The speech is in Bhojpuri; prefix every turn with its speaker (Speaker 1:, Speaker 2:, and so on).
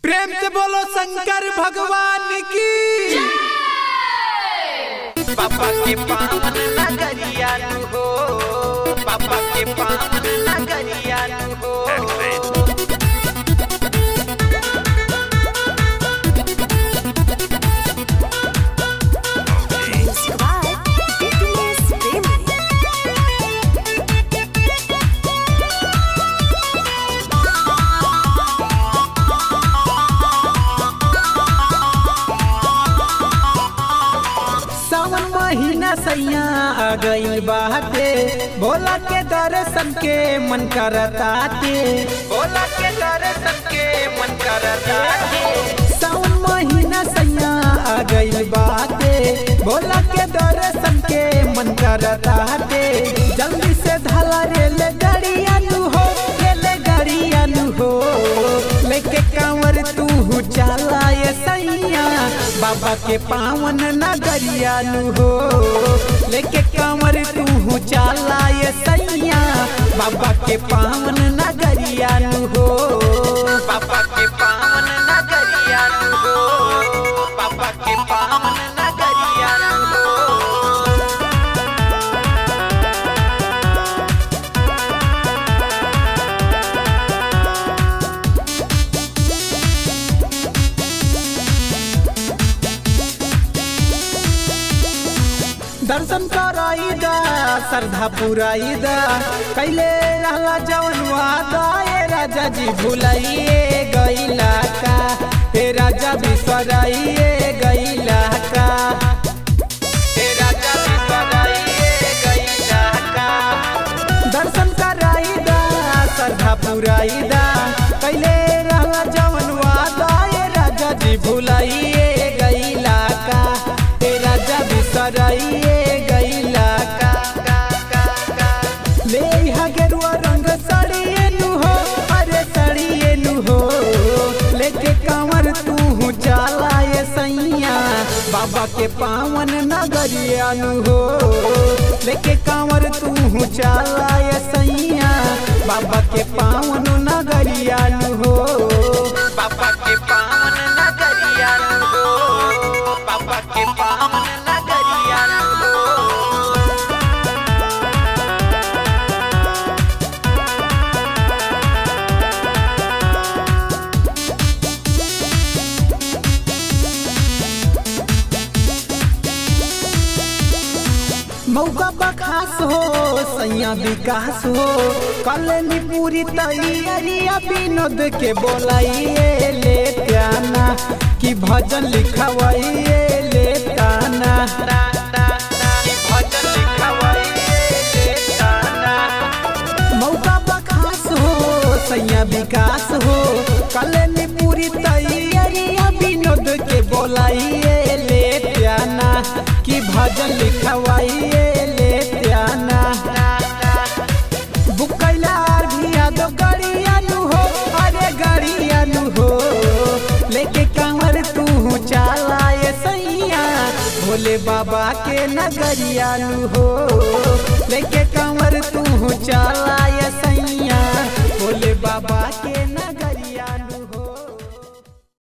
Speaker 1: प्रेम से बोलो शंकर भगवान की
Speaker 2: पापा के पावन नगरिया नु हो पापा के पावन नगरिया नु हो
Speaker 3: Subscribe BTS Family.
Speaker 1: सावन महीना सैया आ गई बाटे भोला के दर्शन के मन करताते
Speaker 2: भोला के दर्शन के मन करता है
Speaker 1: सावन महीना सैया आ गई बाटे भोला के दर्शन के मन करताते जल्दी से धाला रेल गाड़िया नु हो रेल गाड़िया नु हो लेके कांवर तू चला ये सैया बाबा के पावन नगरिया नु हो लेके कांवर तू चला ये सैया बाबा के पावन नगरिया नु हो
Speaker 2: पापा के पावन नगरिया नु हो पापा के पावन नगरिया नु हो
Speaker 1: दर्शन कराई दा श्रद्धा पुराई दा कैले रहला जवन वादा ए राजा जी भुलाइए गईला का हे राजा बिसराइए गईला का
Speaker 2: हे राजा बिसराइए गईला का
Speaker 1: दर्शन कराई दा श्रद्धा पुराई दा कैले रहला जवन वादा ए राजा जी भुलाइए गईला का हे राजा बिसराइए गईला का
Speaker 2: का का का
Speaker 1: ले हा गेरुआ रंग साड़िए नु हो अरे साड़िए नु हो लेके कांवर तू चाला ये सैया बाबा के पावन नगरिया नु हो लेके कांवर तू चाला ये सैया बाबा के पावन नगरिया नु हो
Speaker 2: पापा के पावन नगरिया नु हो पापा के पावन नगरिया नु हो
Speaker 1: मौका बखास हो सैया विकास हो कलनी पूरी तैयारिया विनोद के बोलाइए ले ताना कि भजन लिखवाइए ले ताना
Speaker 2: कि भजन लिखवाइए ले ताना
Speaker 1: मौका बखास हो सैया विकास हो कलनी पूरी तैयारिया विनोद के बोलाइए ले ताना कि भजन लिखवाइए ले ताना बुक कैला अर्घिया दो गाड़िया नु हो अरे गाड़िया नु हो लेके कांवर तू चाला ये सैया भोले बाबा के नगरिया नु हो लेके कांवर तू चाला ये सैया भोले बाबा